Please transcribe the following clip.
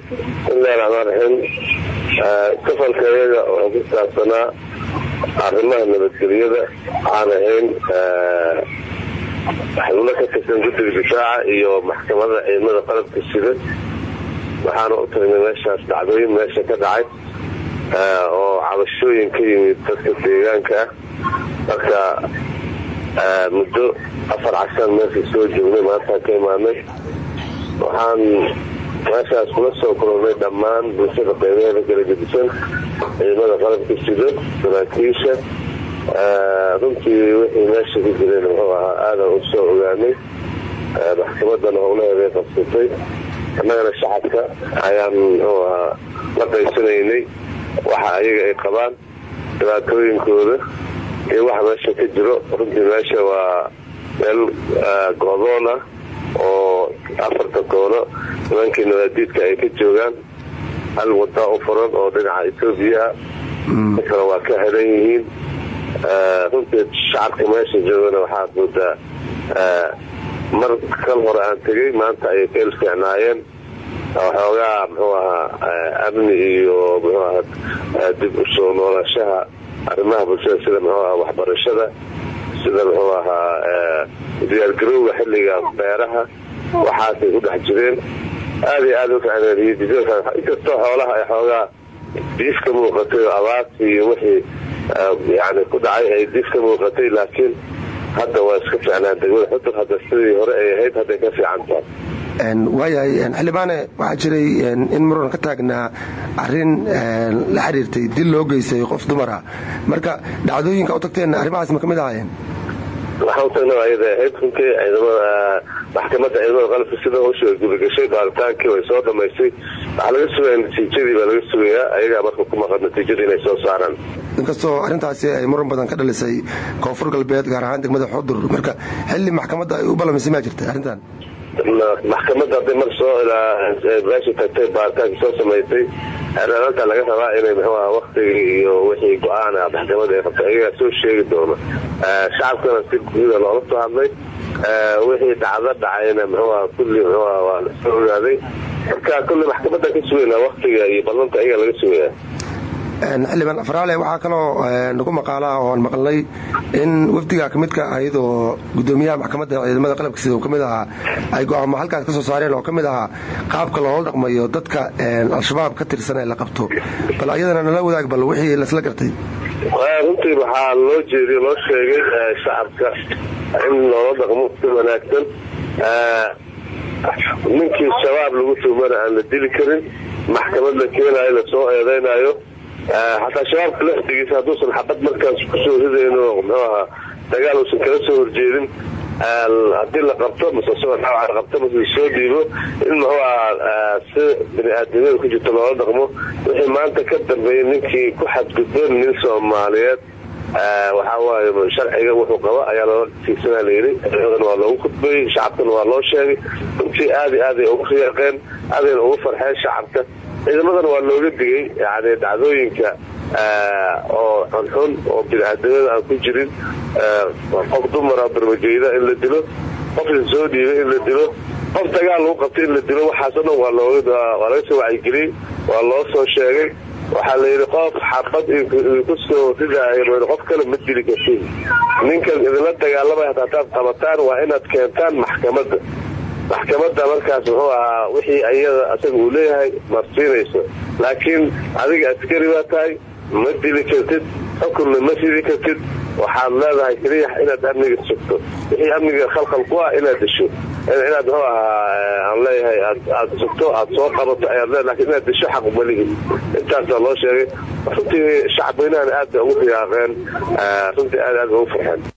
bismillahi raxmaan raxiim safalkayaga oo ku saabsanaa arrimaha nabadgelyada aan ahayn xubno ka tirsan guddiga difaaca iyo maxkamada ciidamada qalabka sida waxaana u tagnay meeshaas dhacdooyin meesha ka dhacay oo cabashooyin ka yimid dadka deegaanka ah marka muddo afar cashaan meesha soo joognay maantaan ka imaanay waxaan meeshaas kula soo kulannay dhammaan bulshada qeybaheeda kala gedisan ciidamada qalabka sido saraakiisha runtii wixii meesha ku jireen muxuu ahaa aadan u soo ogaanay maxkamadana howlaheeday qabsatay annagana shacabka ayaan muxuu ahaa la qaysanaynay waxa ayaga ay qabaan dhibaatooyinkooda iyo waxa meesha ka jiro runtii meesha waa meel goodoon ah oo afarta koono nimankii nadaadiidka ay ka joogaan hal wadaa u furan oo dhinaca etoobiya ah kale waa ka xiran yihiin runtii shacabka meesha joogana waxaad moodaa mar kal hore aan tegay maanta ayay ka ilfiicnaayeen waxoogaa muxuu ahaa amni iyo muxuu ahaa dib u soo noolashaha arrimaha bulshada sida muxuu ahaa waxbarashada sida muxuu ahaa diyaargarowga xilliga beeraha waxaasay ku dhex jireen aad iyo aad u inkastoo xoolaha ay xoogaa diif ka muuqatay oo abaarti iyo wixii yani ku dhacay ay diif ka muuqatay laakiin hadda waa iska fiicnaan degmada xudur hadda sidii hore ay ahayd hadday ka fiican tahay waayahay xildhibaane waxaa jiray in muran ka taagnaa arin la xiriirtay dil loo geystay qof dumara marka dhacdooyinka u tagteen arrimahaas ma ka mid ahaayeen waxaan utagna ayada ahayd runtii ciidamada maxkamadda ciidamada qalabka sida howsha way gudagashay baaritaankii way soo dhamaystay waxaa laga sugaya natiijadii baa laga sugayaa ayagaa marka ku maqan natiijada inay soo saaraan inkastoo arrintaasi ay muran badan ka dhalisay koonfur galbeed gaar ahaan degmada xudur marka xilli maxkamadda ay u ballamisay maa jirta arrintan maxkamadda hadday mar soo meesha tagtay baaritaanka soo samaysay xeeraaanta laga rabaa inay mxuu aha waktigii iyo wixii go-aan ah maxkamada ay qabtay ayagaa soo sheegi doono shacabkana si guuda loola soo hadlay wixii dhacdo dhacayna mxuu aha kulli mxuu aha waa la soo ogaaday marka kulli maxkamadda ka sugaynaa waktiga iyo ballanta ayagaa laga sugayaa xildhibaan afraale waxaa kaloo nagu maqaalaa ooan maqalnay in wafdiga ka midka ahayd oo gudoomiyaha maxkamadda ciidamada qalabka sida uu ka mid ahaa ay go-aamo halkaas ka soo saareen oo ka mid ahaa qaabka loola dhaqmayo dadka al-shabaab ka tirsan ee la qabto bal ayadana nala wadaag bal wixii lasla gartay runtii waxaa loo jeediy loo sheegay shacabka in loola dhaqmo si wanaagsan ninkii shabaab lagu tuumana aan la dili karin maxkamad la keenayo lasoo eedaynayo xataa shabaabka laftigiisa hadduusan xabad markaas kusoo ridayno muxuu ahaa dagaal uusan kala soo horjeedin haddii la qabto mase isagoo dhaawaca qabto mase soo dhiibo in muxuu ahaa si bini-aadamiyada ku jirto loola dhaqmo wixii maanta ka dambeeyay ninkii ku xadgudbo nin soomaaliyeed waxaa waaye sharciga wuxuu qaba ayaa loola tiigsanaa layidhi ciidamadana waa loogu khudbeeyey shacabkana waa loo sheegay runtii aad iyo aaday ugu riyaaqeen aadayna ugu farxeen shacabka ciidamadana waa looga digay yani dhacdooyinka oo xunxun oo bini-aadamyada aan ku jirin qof dumara barmajeyda in la dilo qof soo dhiibay in la dilo qof dagaal lagu qabtay in la dilo waxaasoo dhan waa laga soo wacyigeliyey waa loo soo sheegay waxaa la yidhi qof xabad idinku soo ridaayo qof kale ma dili kartiin ninkan idinla dagaalamay hataataad qabataan waa inaad keentaan maxkamadda maxkamadda markaas muxuu ahaa wixii ayada asaga uu leeyahay marsiinayso laakiin adiga askari baa tahay ma dili kartid xukunna ma sidi kartid waxaad leedahay keliya inaad amniga sugto wixii amniga khalkhal ku ah inaad disho inaad muxuu ahaa aan leeyahay aad sugto aad soo qabato ayaad leedahay lakin inaad disho xaq malihi intaasaa loo sheegay runtii shacab weynahana aad bay ugu riyaaqeen runtii aad aad ugu farxeen